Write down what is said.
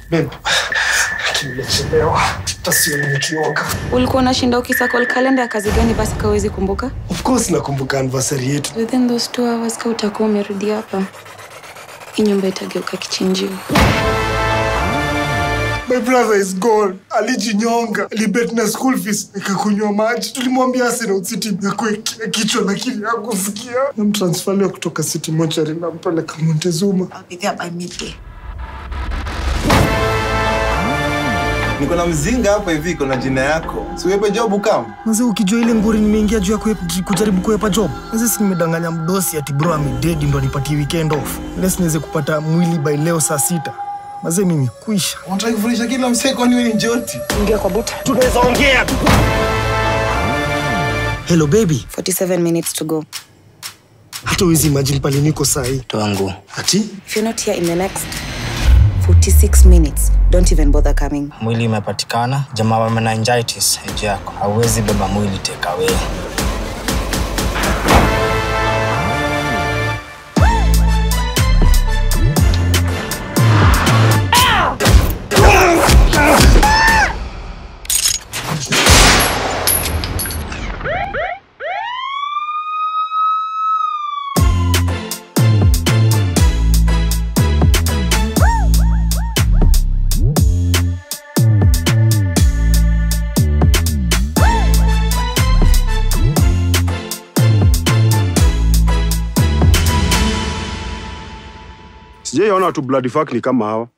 Babe, lakini nimechelewa. Hata sioni nikioga. Ulikuwa unashinda ukisakol kalenda ya kazi gani basi kawezi kumbuka? Of course nakumbuka anniversary yetu. Within those two hours ka utakuwa umerudi hapa, hii nyumba itageuka kichinjio. My brother is gone. Alijinyonga. Alibet na school fees. Nikakunywa maji. Tulimwambia Arsenal City imekuwa kichwa lakini hakusikia. Namtransfaliwa kutoka City Mortuary nampeleka Montezuma. I'll be there by midday. Niko na mzinga hapa hivi, iko na jina yako. Siwepe job kama Mzee, ukijua ile nguri nimeingia juu ya kuep- kujaribu kuepa job. Mzee, si nimedanganya mdosi ati bro amededi ndo nipatie weekend off. Lesi niweze kupata mwili by leo saa sita. Mazee mimi kuisha. unataka kufundisha kila msee, kwani wewe ni njoti? Hello baby. 47 minutes to go. Hata uwezi imagine pale niko saa hii. Twangu. Ati If you're not here in the next 46 minutes, don't even bother coming. Mwili imepatikana. Jamaa wa meningitis age yako. Hauwezi beba mwili take away. Sijaiona watu bloody fuck ni kama hawa.